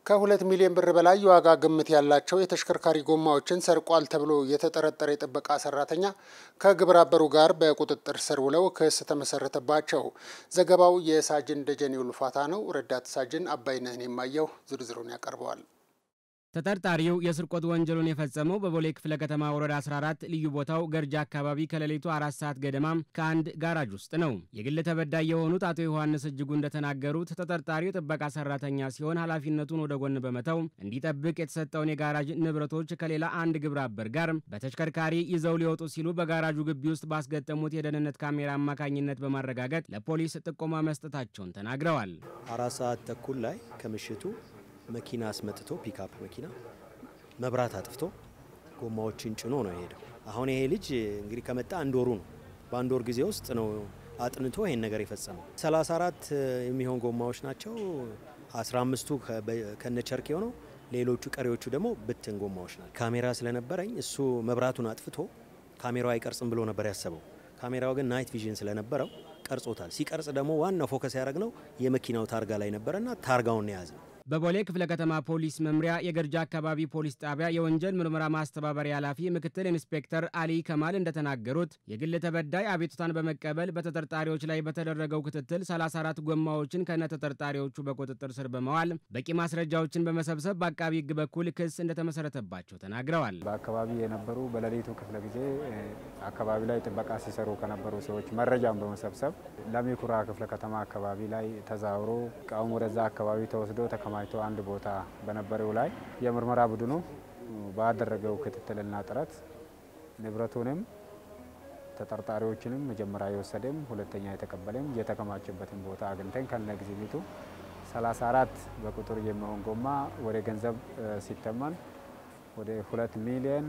ከሁለት ሚሊዮን ብር በላይ የዋጋ ግምት ያላቸው የተሽከርካሪ ጎማዎችን ሰርቋል ተብሎ የተጠረጠረ የጥበቃ ሰራተኛ ከግብረ አበሩ ጋር በቁጥጥር ስር ውለው ክስ ተመሰረተባቸው። ዘገባው የሳጅን ደጀኔ ውልፋታ ነው። ረዳት ሳጅን አባይነህን የማየው ዝርዝሩን ያቀርበዋል። ተጠርጣሪው የስርቆት ወንጀሉን የፈጸመው በቦሌ ክፍለ ከተማ ወረዳ 14 ልዩ ቦታው ገርጃ አካባቢ ከሌሊቱ አራት ሰዓት ገደማ ከአንድ ጋራጅ ውስጥ ነው። የግል ተበዳይ የሆኑት አቶ ዮሐንስ እጅጉ እንደተናገሩት ተጠርጣሪው የጥበቃ ሰራተኛ ሲሆን ኃላፊነቱን ወደ ጎን በመተው እንዲጠብቅ የተሰጠውን የጋራጅ ንብረቶች ከሌላ አንድ ግብረ አበር ጋር በተሽከርካሪ ይዘው ሊወጡ ሲሉ በጋራጁ ግቢ ውስጥ ባስገጠሙት የደህንነት ካሜራ አማካኝነት በማረጋገጥ ለፖሊስ ጥቆማ መስጠታቸውን ተናግረዋል። አራት ሰዓት ተኩል ላይ ከምሽቱ መኪና አስመጥቶ ፒክአፕ መኪና መብራት አጥፍቶ ጎማዎችን ጭኖ ነው የሄደው። አሁን ይሄ ልጅ እንግዲህ ከመጣ አንድ ወሩ ነው። በአንድ ወር ጊዜ ውስጥ ነው አጥንቶ ይሄን ነገር የፈጸመው። 34 የሚሆን ጎማዎች ናቸው። 15ቱ ከነቸርኬው ነው። ሌሎቹ ቀሪዎቹ ደግሞ ብትን ጎማዎች ናቸው። ካሜራ ስለነበረኝ እሱ መብራቱን አጥፍቶ ካሜራው አይቀርጽም ብሎ ነበር ያሰበው። ካሜራው ግን ናይት ቪዥን ስለነበረው ቀርጾታል። ሲቀርጽ ደግሞ ዋናው ፎከስ ያደረግነው የመኪናው ታርጋ ላይ ነበረና ታርጋውን የያዝ ነው። በቦሌ ክፍለ ከተማ ፖሊስ መምሪያ የገርጃ አካባቢ ፖሊስ ጣቢያ የወንጀል ምርመራ ማስተባበሪያ ኃላፊ ምክትል ኢንስፔክተር አሊ ከማል እንደተናገሩት የግል ተበዳይ አቤቱታን በመቀበል በተጠርጣሪዎች ላይ በተደረገው ክትትል 34 ጎማዎችን ከነ ተጠርጣሪዎቹ በቁጥጥር ስር በመዋል በቂ ማስረጃዎችን በመሰብሰብ በአቃቢ ሕግ በኩል ክስ እንደተመሰረተባቸው ተናግረዋል። በአካባቢ የነበሩ በሌሊቱ ክፍለ ጊዜ አካባቢ ላይ ጥበቃ ሲሰሩ ከነበሩ ሰዎች መረጃን በመሰብሰብ ለሚኩራ ክፍለ ከተማ አካባቢ ላይ ተዛውሮ እቃውም ወደዛ አካባቢ ተወስዶ ተከማችቶ አንድ ቦታ በነበረው ላይ የምርመራ ቡድኑ ባደረገው ክትትልና ጥረት ንብረቱንም ተጠርጣሪዎችንም መጀመሪያ የወሰደም ሁለተኛ የተቀበለም የተከማቸበትን ቦታ አግኝተን ከነ ግዝቢቱ 34 በቁጥር የሚሆን ጎማ ወደ ገንዘብ ሲተመን ወደ 2 ሚሊዮን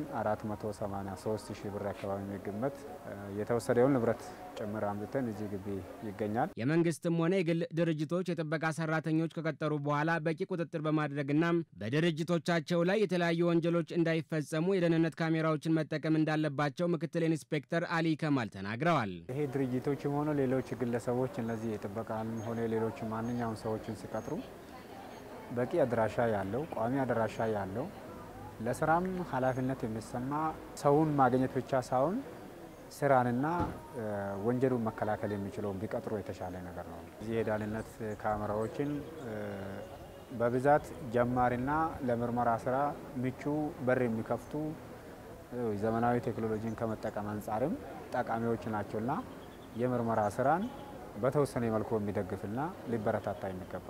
483 ሺህ ብር አካባቢ የሚገመት የተወሰደውን ንብረት ጭምር አምጥተን እዚህ ግቢ ይገኛል። የመንግስትም ሆነ የግል ድርጅቶች የጥበቃ ሰራተኞች ከቀጠሩ በኋላ በቂ ቁጥጥር በማድረግና በድርጅቶቻቸው ላይ የተለያዩ ወንጀሎች እንዳይፈጸሙ የደህንነት ካሜራዎችን መጠቀም እንዳለባቸው ምክትል ኢንስፔክተር አሊ ከማል ተናግረዋል። ይሄ ድርጅቶችም ሆነ ሌሎች ግለሰቦች እነዚህ የጥበቃም ሆነ ሌሎች ማንኛውም ሰዎችን ሲቀጥሩ በቂ አድራሻ ያለው ቋሚ አድራሻ ያለው ለስራም ኃላፊነት የሚሰማ ሰውን ማግኘት ብቻ ሳይሆን ስራንና ወንጀሉን መከላከል የሚችለውን ቢቀጥሩ የተሻለ ነገር ነው። እዚህ የደህንነት ካሜራዎችን በብዛት ጀማሪና ለምርመራ ስራ ምቹ በር የሚከፍቱ ዘመናዊ ቴክኖሎጂን ከመጠቀም አንጻርም ጠቃሚዎች ናቸውና የምርመራ ስራን በተወሰነ መልኩ የሚደግፍና ሊበረታታ የሚገባ